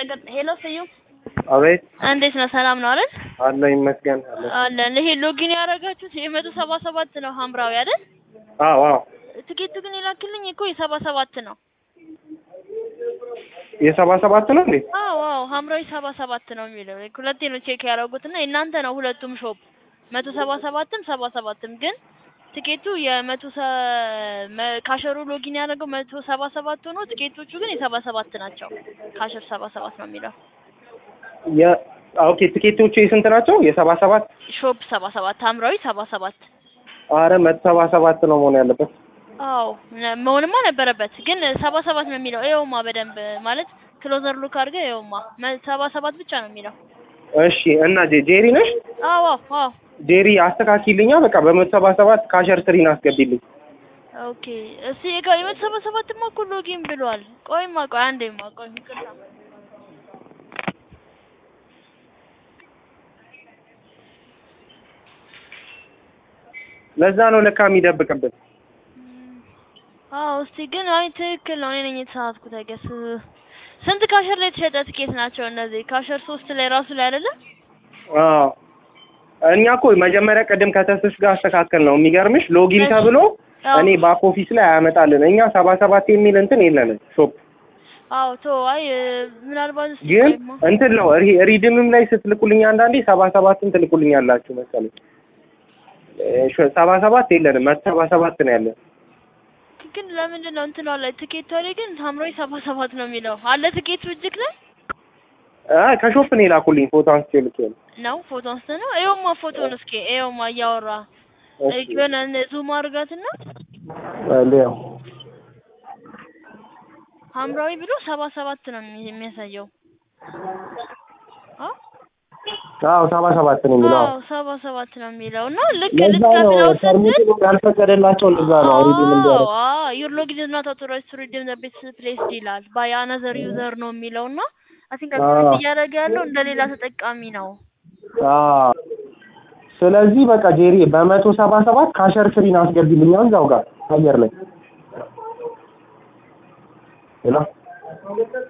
ነገር ሄሎ ስዩም አቤት እንዴት ነው? ሰላም ነው አይደል? አለ ይመስገን አለ። አለን። ይሄ ሎጊን ያደረጋችሁት የመቶ ሰባ ሰባት ነው ሐምራዊ አይደል? አዎ አዎ ትኬቱ ግን የላክልኝ እኮ የሰባ ሰባት ነው። የሰባ ሰባት ነው እንዴ? አዎ አዎ ሐምራዊ ሰባ ሰባት ነው የሚለው ሁለቴ ነው ቼክ ያደረጉት እና የእናንተ ነው ሁለቱም ሾፕ መቶ ሰባ ሰባትም ሰባ ሰባትም ግን ትኬቱ የመቶ ካሸሩ ሎጊን ያደረገው መቶ ሰባ ሰባት ሆኖ ትኬቶቹ ግን የሰባ ሰባት ናቸው። ካሸር ሰባ ሰባት ነው የሚለው የ ኦኬ ትኬቶቹ የስንት ናቸው? የሰባ ሰባት ሾፕ ሰባ ሰባት ሐምራዊ ሰባ ሰባት አረ መቶ ሰባ ሰባት ነው መሆን ያለበት። አዎ መሆንማ ነበረበት ግን ሰባ ሰባት ነው የሚለው ይኸውማ በደንብ ማለት ክሎዘር ሉክ አድርገህ ይኸውማ መ- ሰባ ሰባት ብቻ ነው የሚለው እሺ እና ጄ ጄሪ ነሽ? አዎ አዎ ጄሪ አስተካኪልኛ በቃ በመቶ ሰባ ሰባት ካሸር ስሪን አስገቢልኝ። ኦኬ እስቲ የጋ የመቶ ሰባ ሰባትማ እኮ ሎጊን ብሏል ቆይማ ቆይ አንዴማ ቆይ ይቅርታ ለዛ ነው ለካ የሚደብቅብን። አዎ እስቲ ግን አይ ትክክል ነው እኔ ነኝ የተሳሳትኩት አይገስ ስንት ካሸር ላይ የተሸጠ ትኬት ናቸው እነዚህ ካሸር ሶስት ላይ ራሱ ላይ አይደለ አዎ እኛ እኮ መጀመሪያ ቅድም ከተስሽ ጋር አስተካከል ነው የሚገርምሽ ሎጊን እሺ። ተብሎ አዎ እኔ ባክ ኦፊስ ላይ አያመጣልን። እኛ ሰባ ሰባት የሚል እንትን የለንም ሾፕ አዎ ቶ አይ ምናልባት እስቲ ግን ቆይማ እንትን ነው ሪ- ሪድምም ላይ ስትልኩልኝ አንዳንዴ ሰባ ሰባትን ትልኩልኝ ያላችሁ መሰለኝ። እ ሾ- ሰባ ሰባት የለንም መቶ ሰባ ሰባት ነው ያለን። ግን ለምንድን ነው እንትኗ ላይ ትኬቷ ላይ ግን ሐምራዊ ሰባ ሰባት ነው የሚለው አለ ትኬቱ እጅግ ላይ አይ ከሾፕ ነው የላኩልኝ ፎቶ አንስቼ ልኬ ነው። ነው ፎቶ አንስተ ነው ይኸውማ ፎቶን እስኪ ይኸውማ እያወራ እሺ የሆነ ዙም አድርጋትና ሊያው ሐምራዊ ብሎ ሰባ ሰባት ነው የሚ- የሚያሳየው አ አዎ ሰባ ሰባት ነው የሚለው። አዎ ሰባ ሰባት ነው የሚለው እና ልክ ለዛ ነው ልትከፍለው ስትል ሰርሚቱ ያልፈቀደላቸው እንደዛ ነው ሪዲም እንዲያደርግ ዩር ሎጊን ኢዝ ናት አውቶራይዝድ ቱ ሪዲም ዘ ቤት ፕሌስድ ይላል ባይ አናዘር ዩዘር ነው የሚለው እና አይ ቲንክ አዎ። እያደረገ ያለው እንደ ሌላ ተጠቃሚ ነው። አዎ ስለዚህ በቃ ጄሪ በመቶ ሰባ ሰባት ካሸር ስሪን አስገቢልኝ አሁን እዛው ጋር አየር ላይ ሄሎ